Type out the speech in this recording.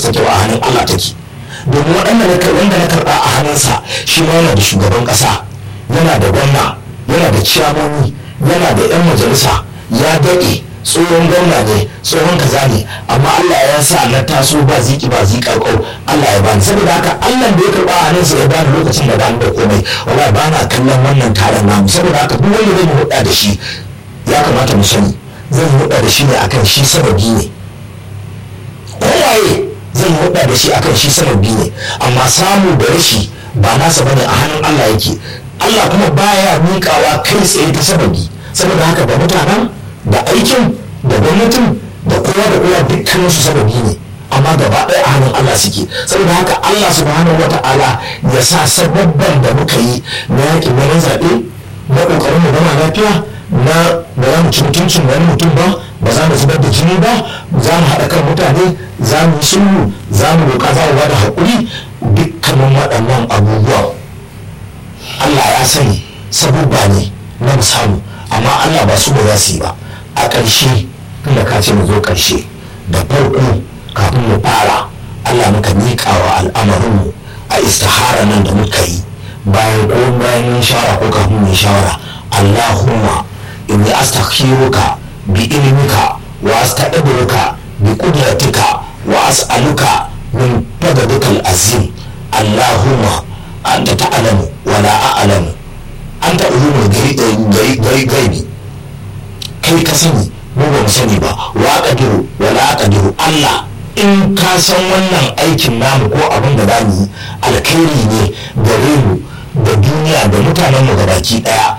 su take a hannun Allah take domin waɗanda na wanda na karɓa a hannunsa shi ma yana da shugaban ƙasa yana da gwamna yana da ciyamomi yana da 'yan majalisa ya daɗe tsohon gwamna ne tsohon kaza ne amma Allah ya sa na taso ba ziki ba zika kau Allah ya bani saboda haka Allah da ya karba a hannunsa ya bani lokacin da bani da komai wala ba na kallon wannan taron namu saboda haka duk wanda zai hudda da shi ya kamata mu sani zan hudda da shi ne akan shi sababi ne kowaye zan hudda da shi akan shi sababi ne amma samu da rashi ba nasa bane a hannun Allah yake Allah kuma baya miƙawa kai tsaye ta sababi saboda haka da mutanen da aikin da gwamnatin da kowa da kowa dukkanin su sababi ne amma gaba ɗaya a hannun Allah suke saboda haka Allah subhanahu wa ta'ala ya sa sababban da muka yi na yakin neman zaɓe na ƙoƙarin mu gama lafiya na ba za mu ci mutuncin wani mutum ba ba za mu zubar da jini ba za mu haɗa kan mutane za mu yi sulhu za mu roƙa za mu bada haƙuri dukkanin waɗannan abubuwan Allah ya sani sabubba ne na mu samu amma Allah ba su ba za su yi ba a ƙarshe tunda ka ce mu zo ƙarshe da farko kafin mu fara Allah muka miƙa wa al'amarinmu a istihara nan da muka yi bayan ko bayan yin shawara ko kafin mu yi shawara Allahumma inni astakhiruka bi ilmika wa astaqdiruka bi qudratika wa as'aluka min fadlika al-azim Allahumma anta ta'lamu wa la a'lamu anta ulumul gaibi kai ka sani mu ba mu sani ba wa qadiru wa la qadiru Allah in ka san wannan aikin namu ko abin da zamu yi alkhairi ne gare mu da duniya da mutanen mu gabaki daya